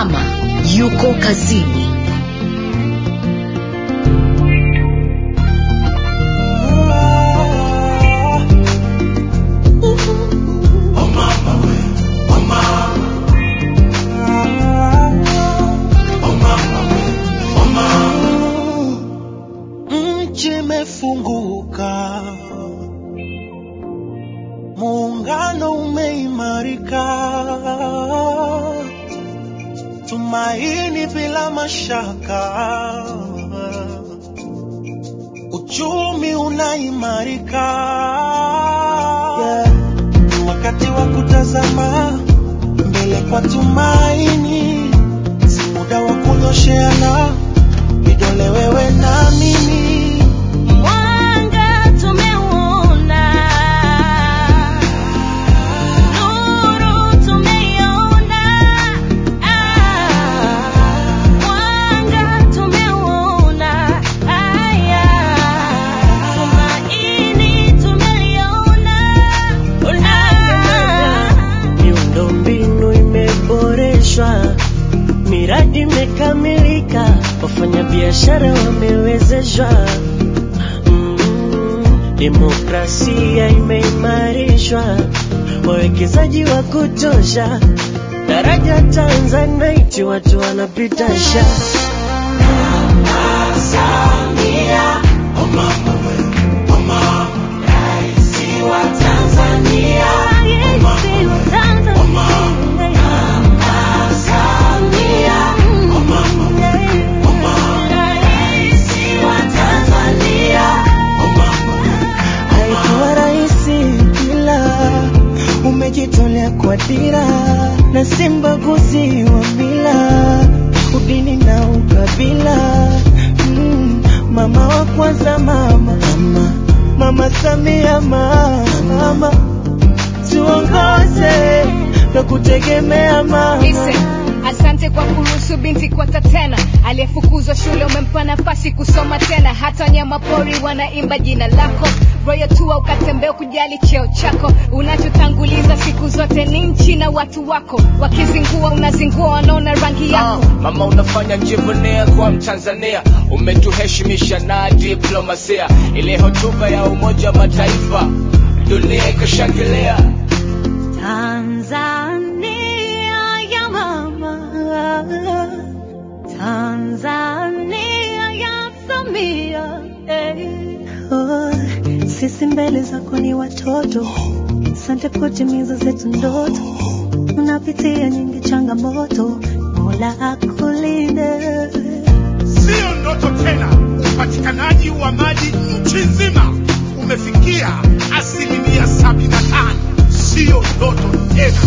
mama yuko kazini. Nchi imefunguka, muungano umeimarika, tumaini bila mashaka, uchumi unaimarika. Yeah. Wakati wa kutazama mbele kwa tumaini, si muda wa kunyosheana vidole, wewe na mimi. Mwanga tumeuona, nuru tumeiona, mwanga tumeuona, haya tumaini tumeliona, Miundombinu imeboreshwa, miradi imekamilika, wafanyabiashara wamewezeshwa, mm, demokrasia imeimarishwa, wawekezaji wa kutosha, daraja Tanzanite watu wanapita sha Raisi wa haikuwa rahisi, ila umejitolea kwa dira na si mbaguzi wa mila, udini na ukabila. Mm, mama wa kwanza, mama mama, mama Samia, mama, mama tuongoze na kutegemea mama. Listen, asante kwa kuruhusu binti kuota tena. Aliyefukuzwa shule umempa nafasi kusoma tena. Hata wanyama pori wanaimba jina lako. Royo tua ukatembea kujali cheo chako. Unachotanguliza siku zote ni nchi na watu wako. Wakizingua unazingua, wanaona rangi yako. Ah, mama unafanya njivunia kwa Mtanzania, umetuheshimisha na diplomasia. Ile hotuba ya Umoja wa Mataifa dunia ikashangilia. Tanzania ya mama, Tanzania ya Samia. eh. Oh, sisi mbele zako ni watoto, asante kutimiza zetu ndoto. Unapitia nyingi changamoto, Mola akulinde. Siyo ndoto tena, upatikanaji wa maji nchi nzima umefikia asilimia sabini na tano. Siyo ndoto tena.